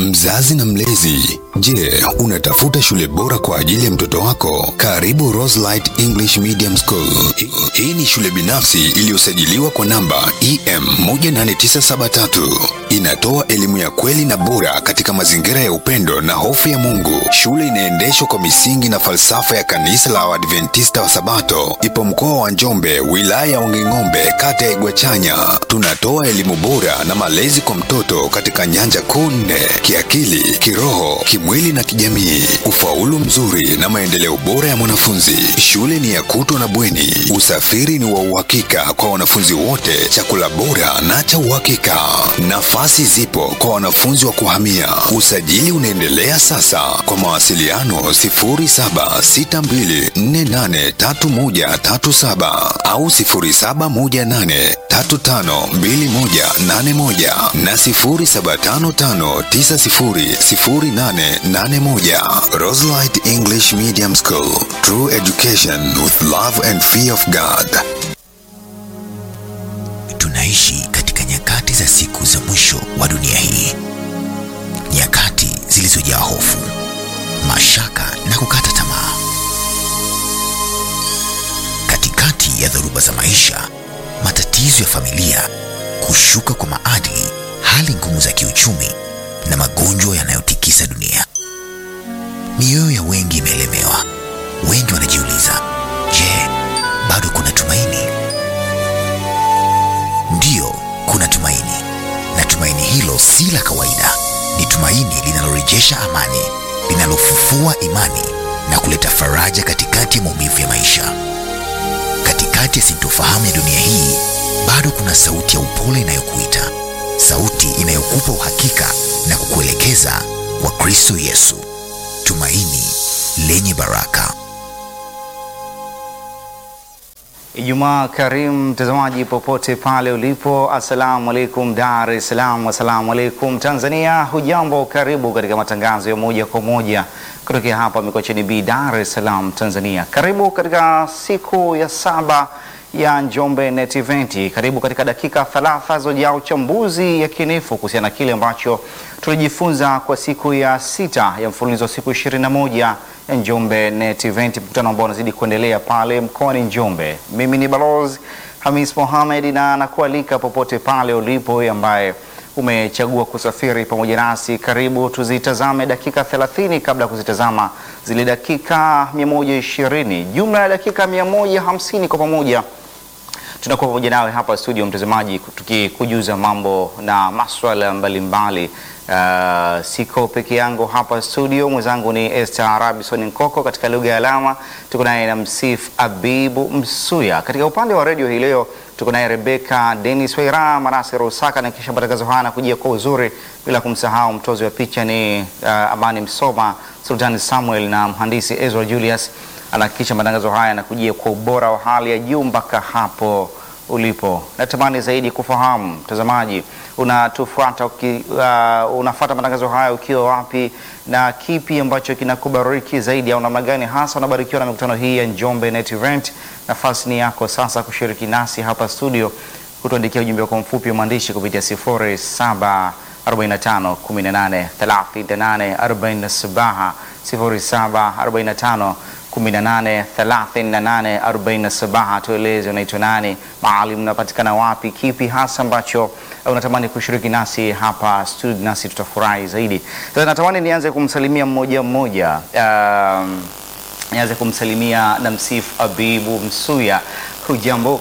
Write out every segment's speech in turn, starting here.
Mzazi na mlezi, je, unatafuta shule bora kwa ajili ya mtoto wako? Karibu Roselight English Medium School. Hii- Hii ni shule binafsi iliyosajiliwa kwa namba EM 18973. Inatoa elimu ya kweli na bora katika mazingira ya upendo na hofu ya Mungu. Shule inaendeshwa kwa misingi na falsafa ya kanisa la Waadventista wa Sabato. Ipo mkoa wa Njombe, wilaya ya Wanging'ombe, kata ya Igwachanya. Tunatoa elimu bora na malezi kwa mtoto katika nyanja kuu nne: kiakili, kiroho, kimwili na kijamii, ufaulu mzuri na maendeleo bora ya mwanafunzi. Shule ni ya kutwa na bweni, usafiri ni wa uhakika kwa wanafunzi wote, chakula bora na cha uhakika. Nafasi zipo kwa wanafunzi wa kuhamia. Usajili unaendelea sasa. Kwa mawasiliano 0762483137 au 0718352181 na 0755900881. Roselight English Medium School. True education with love and fear of God. Tunaishi katika nyakati za siku za mwisho wa dunia hii, nyakati zilizojaa hofu, mashaka na kukata tamaa. Katikati ya dhoruba za maisha, matatizo ya familia, kushuka kwa maadili, hali ngumu za kiuchumi na magonjwa yanayotikisa dunia, mioyo ya wengi imeelemewa. Wengi wanajiuliza, je, bado kuna tumaini? Ndiyo, kuna tumaini, na tumaini hilo si la kawaida. Ni tumaini linalorejesha amani, linalofufua imani na kuleta faraja katikati ya maumivu ya maisha. Katikati ya sintofahamu ya dunia hii, bado kuna sauti ya upole inayokuita, sauti inayokupa uhakika na kukuelekeza kwa Kristo Yesu, tumaini lenye baraka. Ijumaa karimu mtazamaji popote pale ulipo, assalamu alaikum Dar es Salaam, assalamu alaikum Tanzania. Hujambo, karibu katika matangazo ya moja kwa moja kutokea hapa Mikocheni B, Dar es Salaam, Tanzania. Karibu katika siku ya saba ya Njombe Net Event. Karibu katika dakika thalatha zojaa uchambuzi yakinifu kuhusiana na kile ambacho tulijifunza kwa siku ya sita ya mfululizo wa siku 21 ya Njombe Net Event, mkutano ambao unazidi kuendelea pale mkoani Njombe. Mimi ni Balozi Hamis Mohamed na nakualika popote pale ulipo wewe ambaye umechagua kusafiri pamoja nasi. Karibu tuzitazame dakika 30 kabla ya kuzitazama zile dakika 120, jumla ya dakika 150 kwa pamoja tunakuwa pamoja nawe hapa studio, mtazamaji, tukikujuza mambo na maswala mbalimbali. Uh, siko peke yangu hapa studio, mwenzangu ni Esther Rabison Nkoko katika lugha ya alama. Tuko naye na Msif Abibu Msuya katika upande wa redio hii leo. Tuko naye Rebeka Denis Waira, Manase Rusaka na kisha matangazo haya nakujia kwa uzuri, bila kumsahau mtozi wa picha ni uh, Amani Msoma, Sultani Samuel na mhandisi Ezra Julius anahakikisha matangazo haya yanakujia kwa ubora wa hali ya juu mpaka hapo ulipo. Natamani zaidi kufahamu mtazamaji, unatufuata uki, uh, unafuata matangazo haya ukiwa wapi na kipi ambacho kinakubariki zaidi, au namna gani hasa unabarikiwa na mikutano hii ya Njombe Net Event? Nafasi ni yako sasa kushiriki nasi hapa studio, kutuandikia ujumbe wako mfupi wa maandishi kupitia 0745 18 38 47 0745 18 38 47. Tueleze unaitwa nani, mahali mnapatikana wapi, kipi hasa ambacho unatamani kushiriki nasi hapa studio, nasi tutafurahi zaidi. Sasa natamani nianze kumsalimia mmoja mmoja. Um, nianze kumsalimia na msifu Abibu Msuya. Hujambo?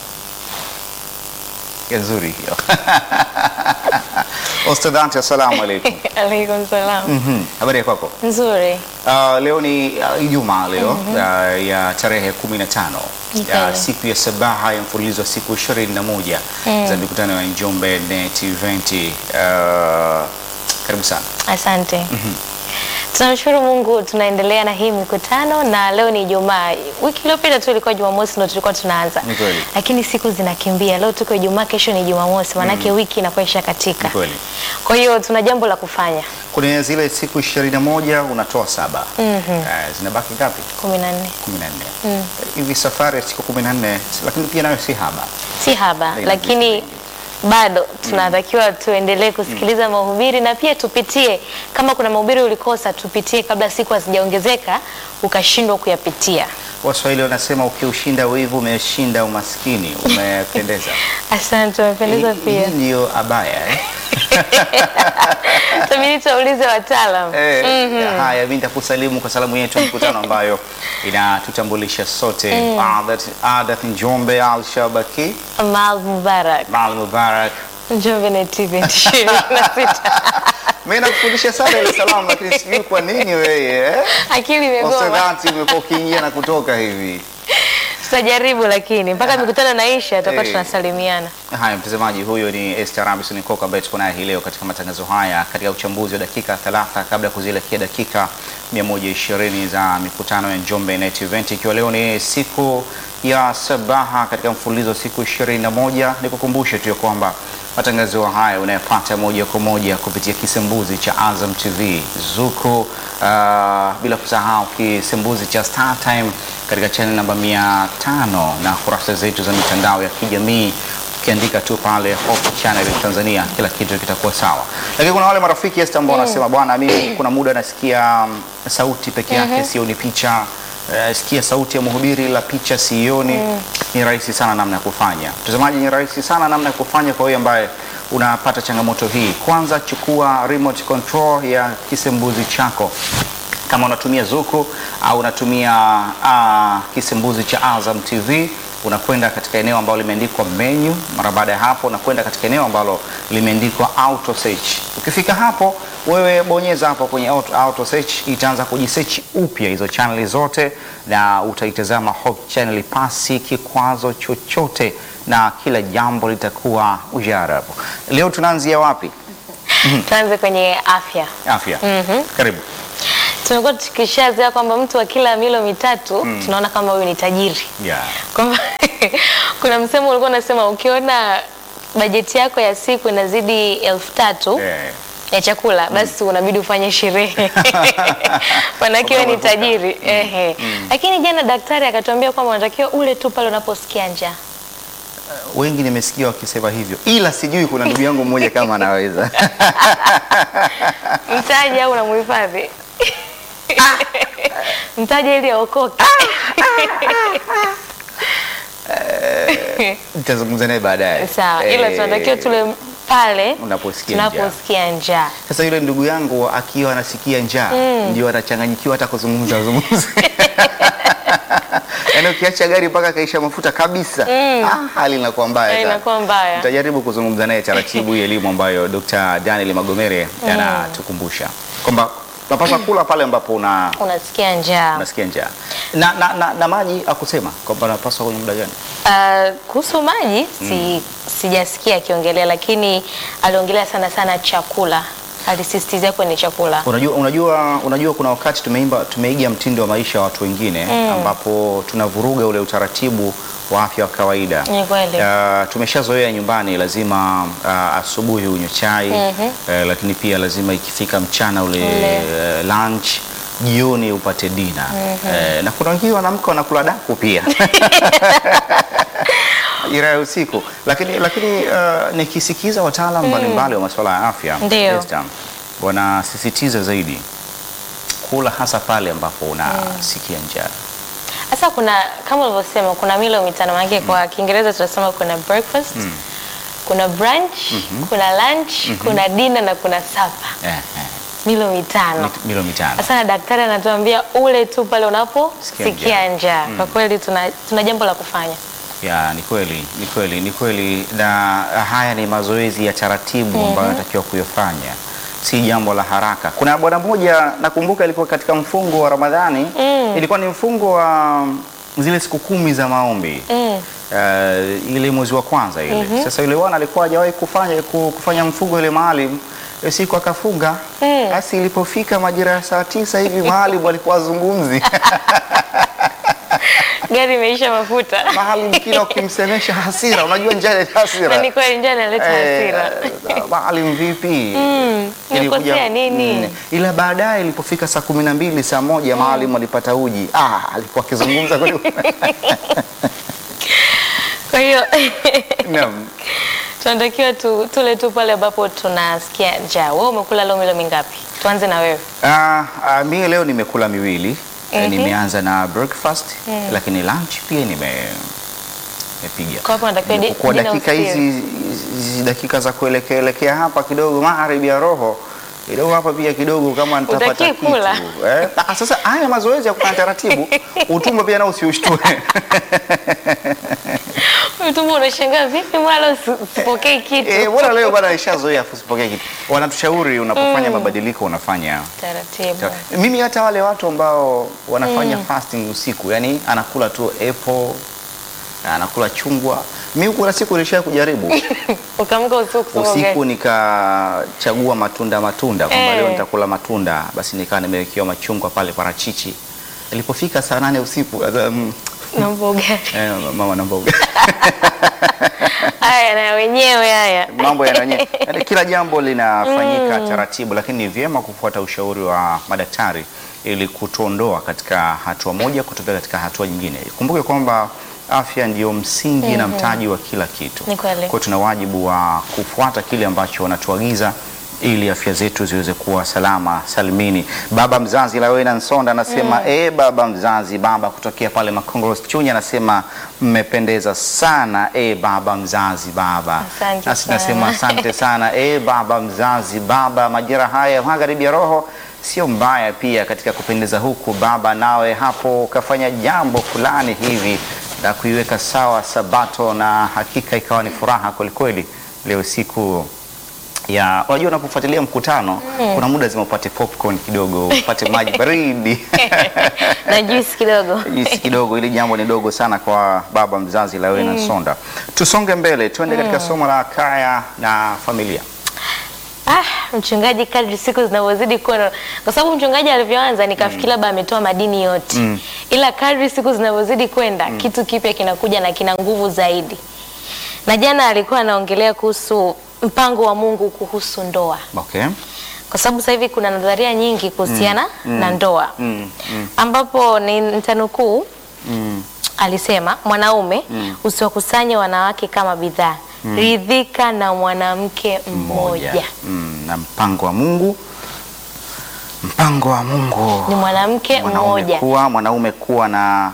Nzuri hiyo Ostadhanti, assalamu alaikum. Alaikum salam. Mhm, habari ya kwako? Nzuri. Uh, leo ni uh, Ijumaa leo uh, ya tarehe 15 ya Okay. siku ya sabaha ya mfululizo wa siku 21 za mikutano ya Njombe Net Event. Uh, karibu sana. Asante. Tunamshukuru Mungu tunaendelea na hii mikutano na leo ni Ijumaa. Wiki iliyopita tu ilikuwa Jumamosi ndio tulikuwa tunaanza. Ni kweli. Lakini siku zinakimbia. Leo tuko Ijumaa, kesho ni Jumamosi. Maanake wiki inakuwa ishakatika. Ni kweli. Kwa hiyo tuna jambo la kufanya. Kwenye zile siku 21 unatoa saba. Uh, zinabaki ngapi? 14. 14. Hivi safari ya siku 14 lakini pia nayo si haba. Si haba, Haina lakini vitu bado tunatakiwa tuendelee kusikiliza mahubiri na pia tupitie, kama kuna mahubiri ulikosa, tupitie kabla siku hazijaongezeka ukashindwa kuyapitia. Waswahili wanasema ukiushinda wivu umeshinda umaskini. Umependeza. Asante, umependeza Hii- pia. Hii ndiyo abaya eh? Tabidi tuwaulize wataalam. Eh, Haya, mimi nitakusalimu kwa salamu yetu ya mkutano ambayo inatutambulisha sote. Adat Adat Njombe Al Shabaki Mal Mubarak, Mal Mubarak. Njombe na TV ishirini na sita. Mimi nakufundisha sana ile salamu, lakini sijui kwa nini wewe eh? Akili imegoma. Osedati umekuwa ukiingia na kutoka hivi. Tutajaribu, lakini mpaka mikutano naisha tutakuwa Eh. tunasalimiana. Haya, mtazamaji, huyo ni Esther Robinson Koka ambaye tuko naye hii leo katika matangazo haya katika uchambuzi wa dakika 30 kabla ya kuzielekea dakika 120 za mikutano ya Njombe Net Event, ikiwa leo ni siku ya sabaha katika mfululizo wa siku 21. Nikukumbushe tu ya kwamba matangazo haya unayopata moja kwa moja kupitia kisembuzi cha Azam TV, Zuku, uh, bila kusahau kisembuzi cha Star Time katika channel namba 500 na kurasa zetu za mitandao ya kijamii ukiandika tu pale Hope Channel Tanzania, kila kitu kitakuwa sawa. Lakini kuna wale marafiki Esther ambao wanasema bwana, mimi kuna muda nasikia mm, sauti peke yake sioni picha. Eh, sikia sauti ya mhubiri la picha sioni. Ni rahisi sana namna ya kufanya. Mtazamaji, ni rahisi sana namna ya kufanya kwa wewe ambaye unapata changamoto hii. Kwanza chukua remote control ya kisembuzi chako kama unatumia Zuku au unatumia uh, kisembuzi cha Azam TV unakwenda katika eneo ambalo limeandikwa menu. Mara baada ya hapo, unakwenda katika eneo ambalo limeandikwa auto search. Ukifika hapo, wewe bonyeza hapo kwenye auto, auto search, itaanza kujisearch upya hizo channel zote, na utaitazama Hope Channel pasi kikwazo chochote, na kila jambo litakuwa ujarabu. Leo tunaanzia wapi? Tuanze kwenye afya. Afya. Karibu. Tumekuwa tukishazoea kwamba mtu wa kila milo mitatu tunaona kama huyu ni tajiri, Yeah. kwamba kuna msemo ulikuwa unasema ukiona bajeti yako ya siku inazidi elfu tatu Eh. ya chakula basi unabidi ufanye sherehe manake wewe ni tajiri ehe. Lakini jana daktari akatuambia kwamba unatakiwa ule tu pale unaposikia njaa. wengi nimesikia wakisema hivyo, ila sijui kuna ndugu yangu mmoja kama anaweza. Mtaji au unamuhifadhi mtaji ili aokoke. Nitazungumza naye baadaye. Sawa, ila Eh, tunatakiwa tule pale unaposikia njaa. tunaposikia njaa. Sasa yule ndugu yangu akiwa anasikia njaa ndio anachanganyikiwa hata kuzungumza zungumza. Yaani ukiacha gari mpaka kaisha mafuta kabisa, ah, hali inakuwa mbaya Eh, sana. inakuwa mbaya. Nitajaribu kuzungumza naye taratibu hii elimu ambayo Dr. Daniel Magomere anatukumbusha kwamba unapaswa kula pale ambapo una Unasikia njaa. unasikia njaa na, na, na, na maji akusema kwamba unapaswa kwenye muda gani? Uh, kuhusu maji si, sijasikia akiongelea, lakini aliongelea sana sana chakula, alisisitizia kwenye chakula. Unajua, unajua, unajua kuna wakati tumeimba tumeiga mtindo wa maisha wa watu wengine ambapo tunavuruga ule utaratibu wa afya wa kawaida. Ni kweli. Uh, tumeshazoea nyumbani lazima uh, asubuhi unywe chai eh, lakini pia lazima ikifika mchana ule Ule. eh, lunch jioni upate dina eh, na kuna wengine wanamka wanakula daku pia ira ya usiku, lakini lakini uh, nikisikiza wataalamu mbalimbali wa masuala ya afya Ndio. Esther, wanasisitiza zaidi kula hasa pale ambapo unasikia njaa. Sasa kuna kama ulivyosema, kuna milo mitano, maanake kwa Kiingereza tunasema kuna breakfast, kuna brunch, kuna lunch, kuna dinner na kuna supper. Eh, eh, Milo mitano. mit- milo mitano. Sasa na daktari anatuambia ule tu pale Sikia unaposikia njaa. Kwa kweli tuna, tuna jambo la kufanya. Ya, ni kweli, ni kweli, ni kweli, na haya ni mazoezi ya taratibu ambayo natakiwa kuyafanya, si jambo la haraka. Kuna bwana mmoja nakumbuka ilikuwa katika mfungo wa Ramadhani, ilikuwa ni mfungo wa zile siku kumi za maombi Mm. uh, ile mwezi wa kwanza ile. Sasa yule bwana alikuwa hajawahi kufanya ku- kufanya mfungo ile maalum Hiyo siku akafunga. Mm. Basi ilipofika majira ya saa tisa hivi maalim alikuwa azungumzi Gari imeisha mafuta. maalim kila ukimsemesha hasira, unajua njaa inaleta Na hasira ni kweli njaa inaleta hasira. Eh, maalim vipi? Mm, Ilikuja- nimekosea nini? Mm. Ila baadaye ilipofika saa kumi na mbili saa moja maalim alipata uji. Ah, alikuwa akizungumza kweli. Kwa hiyo Naam. tunatakiwa tu, tule tu pale ambapo tunasikia njaa. Wewe umekula leo milo mingapi? Tuanze na wewe. Ah, ah, mi leo nimekula miwili Eh, Mhm. nimeanza na breakfast lakini lunch pia nime nimepiga Kwa hapo natakiwa di- kwa dinner dakika usiwe. hizi hizi dakika za kuelekea elekea hapa kidogo magharibi ya roho kidogo hapa pia kidogo kama nitapata Hutaki kitu kula. eh. Ah, sasa haya mazoezi ya kufanya taratibu utumbo pia nao usiushtue Utumbo unashangaa vipi mbona leo si- sipokei kitu? eh, bora leo bwana nishazoea usipokee kitu wanatushauri unapofanya mabadiliko unafanya Taratibu. mimi hata wale watu ambao wanafanya fasting usiku yani anakula tu apple anakula chungwa mimi kuna siku nilisha kujaribu Ukaamka usiku kusoma usiku ugali. nikachagua matunda matunda kwamba Eh. leo nitakula matunda basi nikawa nimewekewa machungwa pale parachichi ilipofika saa nane usiku sasa, mm, Naomba ugali. eh, mama naomba ugali. Haya na wenyewe haya. mambo yananye yani kila jambo linafanyika taratibu lakini ni vyema kufuata ushauri wa madaktari ili kutuondoa katika hatua moja kutupea katika hatua nyingine kumbuke kwamba afya ndio msingi na mtaji wa kila kitu Ni kweli. kwa hiyo tuna wajibu wa kufuata kile ambacho wanatuagiza ili afya zetu ziweze kuwa salama salimini. Baba mzazi Lawena Nsonda anasema mm. E, baba mzazi, baba kutokea pale Makongoro Chunya anasema mmependeza sana. E, baba mzazi, baba Asante nasi sana. nasema asante sana. E, baba mzazi, baba, majira haya magharibi ya roho sio mbaya pia katika kupendeza huku. Baba, nawe hapo ukafanya jambo fulani hivi la kuiweka sawa Sabato, na hakika ikawa ni furaha kwelikweli leo siku ya unajua, unapofuatilia mkutano kuna muda lazima upate popcorn kidogo, upate maji baridi Na juice kidogo. jinsi kidogo. Ili jambo ni dogo sana kwa baba mzazi Lawena Nsonda. Tusonge mbele, tuende katika somo la kaya na familia. Ah, mchungaji kadri siku zinavyozidi kwenda, kwa sababu mchungaji alivyoanza nikafikiri labda ametoa madini yote ila kadri siku zinavyozidi kwenda kitu kipya kinakuja na kina nguvu zaidi. Na jana alikuwa anaongelea kuhusu mpango wa Mungu kuhusu ndoa, Okay. kwa sababu sasa hivi kuna nadharia nyingi kuhusiana na ndoa Mm, mm, ambapo ni nitanukuu mm. alisema mwanaume usiwakusanye wanawake kama bidhaa ridhika na mwanamke mmoja Mm, na mpango wa Mungu, mpango wa Mungu ni mwanamke mwanaume mmoja kuwa mwanaume kuwa na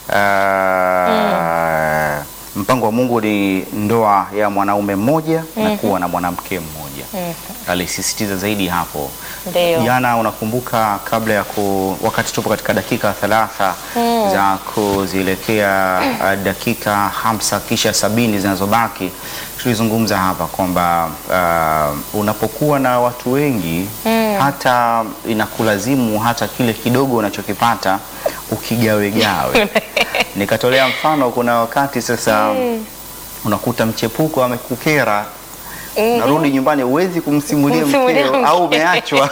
uh, mpango wa Mungu ni ndoa ya mwanaume mmoja na kuwa na mwanamke mmoja. Alisisitiza zaidi hapo. ndio Jana unakumbuka, kabla ya ku, wakati tupo katika dakika thalatha za kuzielekea uh, dakika hamsa kisha sabini zinazobaki, tulizungumza hapa kwamba uh, unapokuwa na watu wengi hata inakulazimu hata kile kidogo unachokipata ukigawegawe. Nikatolea mfano, kuna wakati sasa unakuta mchepuko amekukera narudi nyumbani, huwezi kumsimulia Kumsimulia mkeo mkeo. au umeachwa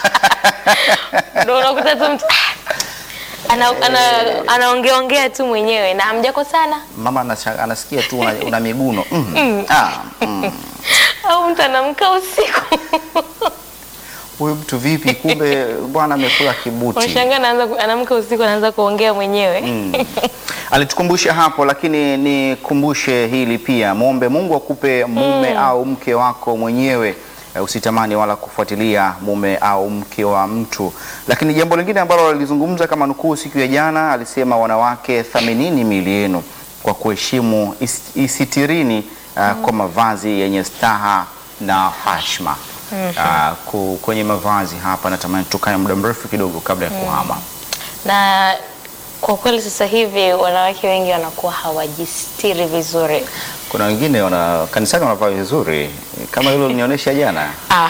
ndio unakuta tu mtu ana, ana, anaongeongea tu mwenyewe na hamjakosana mama anasha- anasikia tu una, una miguno mm. Ah, mm. au mtu anamka usiku Huyu mtu vipi? Kumbe bwana amekula kibuti. unashangaa anaanza ku- anamka usiku anaanza kuongea mwenyewe Mm. Alitukumbusha hapo, lakini nikumbushe hili pia, mwombe Mungu akupe mume au mke wako mwenyewe. Eh, Usitamani wala kufuatilia mume au mke wa mtu. Lakini jambo lingine ambalo alizungumza kama nukuu siku ya jana, alisema wanawake, thaminini miili yenu kwa kuheshimu, is- isitirini uh, kwa mavazi yenye staha na hashma. Uh, ku- kwenye mavazi hapa natamani tukae muda mrefu kidogo kabla ya kuhama. na kwa kweli sasa hivi wanawake wengi wanakuwa hawajistiri vizuri Kuna wengine wana kanisani wanavaa vizuri kama hilo linionyesha jana. Ah.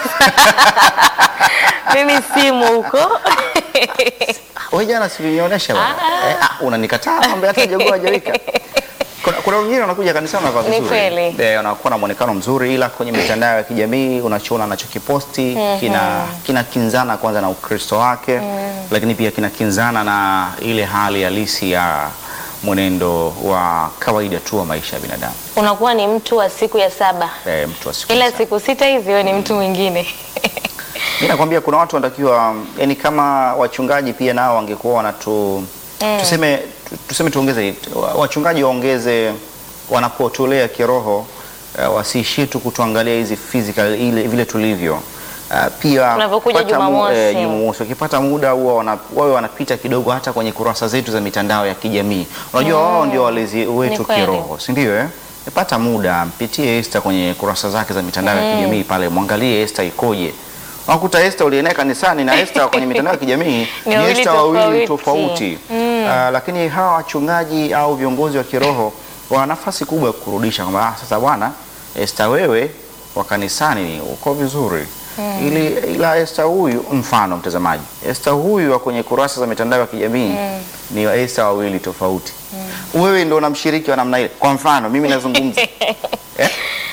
mimi simu huko Wewe jana si ulinionyesha bwana. Eh, ah, unanikataa mambo hata jogoo hajawika. Kuna, kuna wengine wanakuja kanisani wanavaa Ni vizuri. kweli. Eh, wanakuwa na muonekano mzuri ila kwenye mitandao ya kijamii unachoona anachokiposti kina kinakinzana kwanza na Ukristo wake lakini pia kinakinzana na ile hali halisi ya mwenendo wa kawaida tu wa maisha ya binadamu. unakuwa ni mtu wa siku ya saba Eh, mtu wa siku ila hizi. siku sita hizi wewe ni mtu mwingine Mimi nakwambia kuna watu wanatakiwa, yani kama wachungaji pia nao wangekuwa wanatu tuseme, tu- tuseme tuongeze, wa- wachungaji waongeze wanapotolea kiroho uh, wasiishie tu kutuangalia hizi physical ile vile tulivyo. Uh, pia Tunavyokuja kupata mu- Jumamosi. eh, Jumamosi wakipata muda huwa wana- wawe wanapita kidogo hata kwenye kurasa zetu za mitandao ya kijamii. Unajua wao ndio walezi wetu Ni kweli. kiroho, si ndio eh? Pata muda mpitie Esther kwenye kurasa zake za mitandao ya kijamii pale, mwangalie Esther ikoje. Unakuta Esther uliyenaye kanisani na Esther kwenye mitandao ya kijamii ni wawili Esther wawili tofauti. tofauti. Ah, lakini hawa wachungaji au viongozi wa kiroho wana nafasi kubwa ya kurudisha kwamba ah, sasa bwana Esther, wewe wa kanisani uko vizuri ili ila Esther huyu, mfano mtazamaji, Esther huyu wa kwenye kurasa za mitandao ya kijamii ni wa Esther wawili tofauti. Wewe ndio unamshiriki wa namna ile. Kwa mfano mimi nazungumza eh?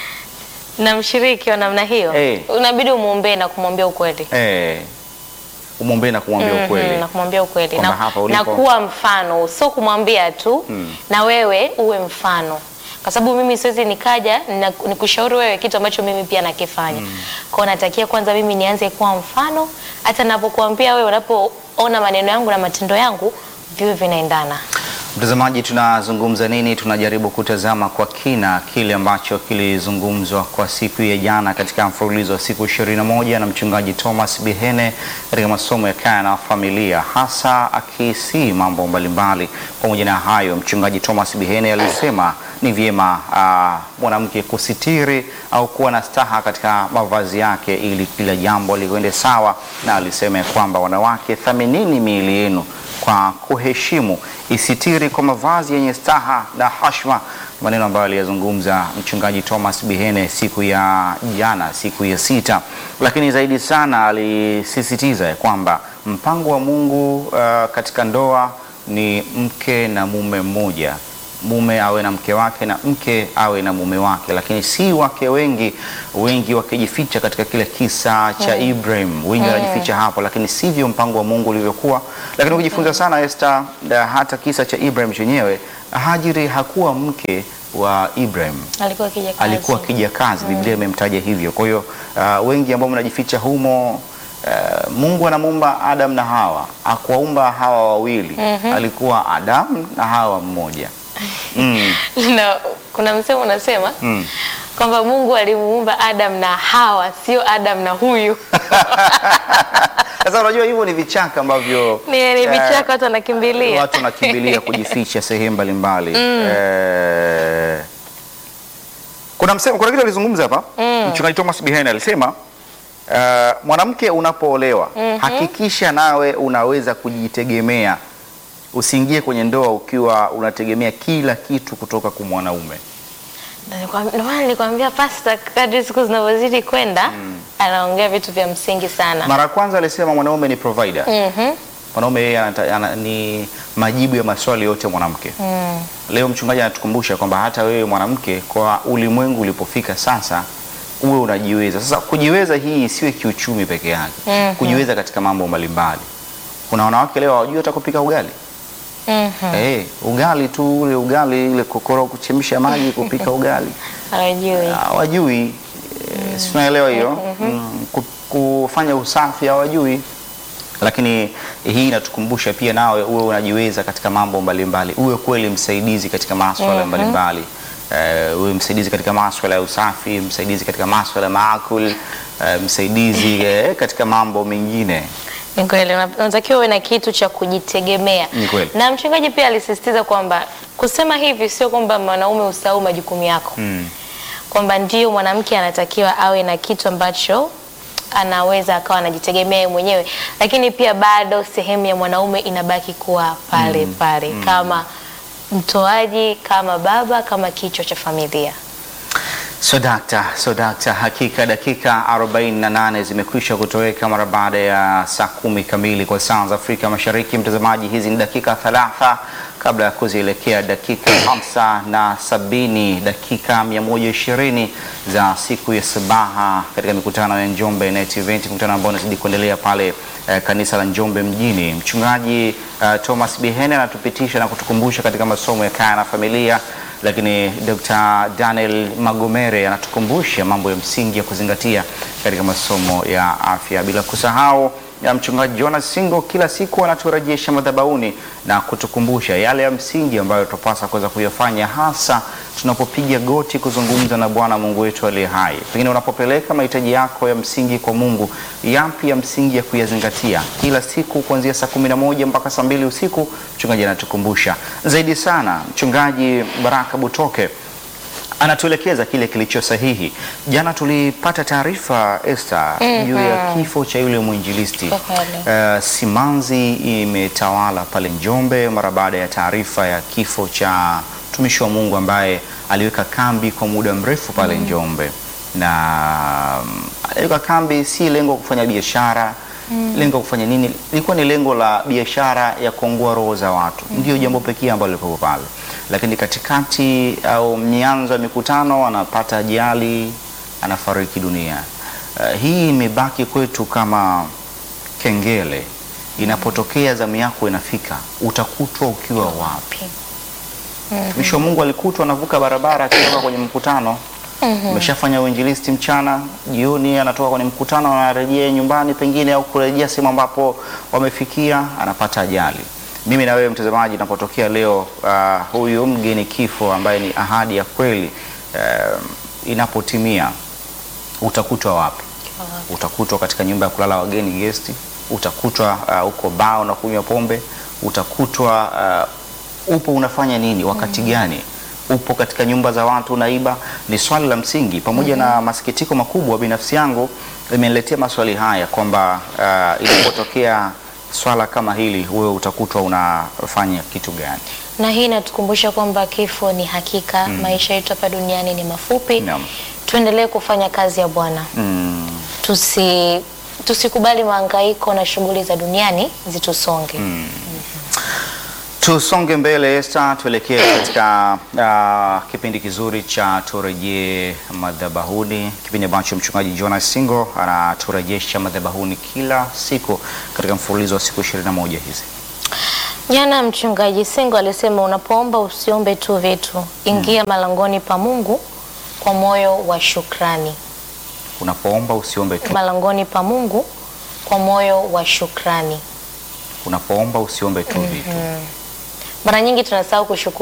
na mshiriki wa namna hiyo Eh. unabidi umwombee na kumwambia ukweli Eh, umwombee na kumwambia Mhm, ukweli na kumwambia ukweli Kwamba na, hapa na ulipo- kuwa mfano, sio kumwambia tu na wewe uwe mfano, kwa sababu mimi siwezi nikaja na nikushauri wewe kitu ambacho mimi pia nakifanya. Kwa hiyo natakia kwanza mimi nianze kuwa mfano, hata napokuambia wewe, unapoona maneno yangu na matendo yangu viwe vinaendana. Mtazamaji, tunazungumza nini? Tunajaribu kutazama kwa kina kile ambacho kilizungumzwa kwa siku ya jana katika mfululizo wa siku 21 na mchungaji Thomas Bihene katika masomo ya kaya na familia, hasa akisi mambo mbalimbali. Pamoja na hayo, mchungaji Thomas Bihene alisema ni vyema ah, mwanamke kusitiri au kuwa na staha katika mavazi yake ili kila jambo likwende sawa, na alisema ya kwamba wanawake, thaminini miili yenu kwa kuheshimu, isitiri kwa mavazi yenye staha na hashma, maneno ambayo aliyazungumza mchungaji Thomas Bihene siku ya jana, siku ya sita. Lakini zaidi sana alisisitiza ya kwamba mpango wa Mungu uh, katika ndoa ni mke na mume mmoja mume awe na mke wake na mke awe na mume wake, lakini si wake wengi, wengi wakijificha katika kile kisa cha Ibrahim, wengi wanajificha hapo, lakini sivyo mpango wa Mungu ulivyokuwa. Lakini ukijifunza sana Esther, na hata kisa cha Ibrahim chenyewe, Hajiri hakuwa mke wa Ibrahim Alikuwa akija kazi. alikuwa kijakazi, Biblia imemtaja hivyo. Kwa hiyo uh, wengi ambao mnajificha humo uh, Mungu anamuumba Adam na Hawa, akuwaumba hawa wawili, alikuwa Adam na Hawa mmoja. Mm. na kuna msemo unasema Mm. kwamba Mungu alimuumba Adam na Hawa, sio Adam na huyu. Sasa unajua hivyo ni vichaka ambavyo Ni ni eh, vichaka watu wanakimbilia. watu wanakimbilia kujificha sehemu mbalimbali. Eh, kuna msemo, kuna kitu alizungumza hapa mchungaji Thomas Bihene alisema eh, mwanamke unapoolewa hakikisha nawe unaweza kujitegemea, usiingie kwenye ndoa ukiwa unategemea kila kitu kutoka kwa mwanaume. Nilikwam- Ndio maana nilikwambia pasta, kadri siku zinavyozidi kwenda anaongea vitu vya msingi sana. Mara ya kwanza alisema mwanaume ni provider. Mhm. Mwanaume yeye anata- ana- ni majibu ya maswali yote ya mwanamke. Mm. Leo mchungaji anatukumbusha kwamba hata wewe mwanamke, kwa ulimwengu ulipofika sasa, uwe unajiweza. Sasa kujiweza hii isiwe kiuchumi peke yake, Mhm. kujiweza katika mambo mbalimbali. Kuna wanawake leo hawajui hata kupika ugali. Mhm. Eh, ugali tu ule ugali ile kokoro kuchemsha maji kupika ugali Hawajui. hawajui. E, si tunaelewa hiyo mm, ku- kufanya usafi hawajui, lakini hii inatukumbusha pia nawe uwe unajiweza katika mambo mbalimbali, uwe kweli msaidizi katika maswala mbalimbali. Eh, uwe msaidizi katika maswala ya usafi, msaidizi katika maswala ya maakul, eh, msaidizi eh, katika mambo mengine. Ni kweli una- unatakiwa uwe na kitu cha kujitegemea. Ni kweli. Na mchungaji pia alisisitiza kwamba kusema hivi sio kwamba mwanaume usahau majukumu yako, Mm. kwamba ndio mwanamke anatakiwa awe na kitu ambacho anaweza akawa anajitegemea yeye mwenyewe, lakini pia bado sehemu ya mwanaume inabaki kuwa pale pale kama mtoaji, kama baba, kama kichwa cha familia. So dakta, so dakta, hakika dakika 48 zimekwisha kutoweka mara baada ya saa kumi kamili kwa saa za Afrika Mashariki. Mtazamaji, hizi ni dakika thalatha kabla ya kuzielekea dakika hamsa na sabini, dakika 120 za siku ya sabaha katika mikutano ya Njombe Net Event, mkutano ambao unazidi kuendelea pale eh, kanisa la Njombe mjini. Mchungaji eh, Thomas Bihene anatupitisha na kutukumbusha katika masomo ya kaya na familia lakini Dr. Daniel Magomere anatukumbusha mambo ya msingi ya kuzingatia katika masomo ya afya, bila kusahau ya mchungaji Jonas Singo kila siku anaturejesha madhabahuni na kutukumbusha yale ya msingi ambayo tupasa kuweza kuyafanya hasa tunapopiga goti kuzungumza na Bwana Mungu wetu aliye hai. Pengine unapopeleka mahitaji yako ya msingi kwa Mungu, yapi ya msingi ya kuyazingatia kila siku kuanzia saa kumi na moja mpaka saa mbili usiku? Mchungaji anatukumbusha zaidi sana. Mchungaji Baraka Butoke anatuelekeza kile kilicho sahihi. Jana tulipata taarifa Esther, juu ya kifo cha yule mwinjilisti Kwa kweli. uh, simanzi imetawala pale Njombe mara baada ya taarifa ya kifo cha mtumishi wa Mungu ambaye aliweka kambi kwa muda mrefu pale Njombe na mm, aliweka kambi si lengo kufanya biashara lengo kufanya nini, ilikuwa ni lengo la biashara ya kuongoa roho za watu, ndio jambo pekee ambalo lilikuwa pale, lakini katikati au mianzo ya mikutano anapata ajali, anafariki dunia. Uh, hii imebaki kwetu kama kengele. Inapotokea zamu yako inafika, utakutwa ukiwa wapi? Mtumishi wa Mungu alikutwa anavuka barabara akitoka kwenye mkutano. Ameshafanya uinjilisti mchana, jioni anatoka kwenye mkutano, anarejea nyumbani pengine au kurejea sehemu ambapo wamefikia, anapata ajali. Mimi na wewe mtazamaji, napotokea leo uh, huyu mgeni kifo ambaye ni ahadi ya kweli uh, inapotimia, utakutwa wapi? Utakutwa katika nyumba ya kulala wageni gesti, utakutwa uh, uko baa unakunywa pombe, utakutwa uh, upo unafanya nini wakati gani? Upo katika nyumba za watu unaiba? Ni swali la msingi. Pamoja na masikitiko makubwa, binafsi yangu imeniletea maswali haya kwamba uh, inapotokea swala kama hili, wewe utakutwa unafanya kitu gani? na hii inatukumbusha kwamba kifo ni hakika. Maisha yetu hapa duniani ni mafupi. Naam. Tuendelee kufanya kazi ya Bwana. Mm, Tusi tusikubali mahangaiko na shughuli za duniani zitusonge. Tusonge mbele Esther, tuelekee katika uh, kipindi kizuri cha turejee madhabahuni, kipindi ambacho mchungaji Jonas Singo anaturejesha madhabahuni kila siku katika mfululizo wa siku 21 hizi. Jana mchungaji Singo alisema unapoomba usiombe tu vitu, ingia malangoni pa Mungu kwa moyo wa shukrani. Unapoomba usiombe tu, Malangoni pa Mungu kwa moyo wa shukrani. unapoomba usiombe tu vitu. Mara nyingi tunasahau kushukuru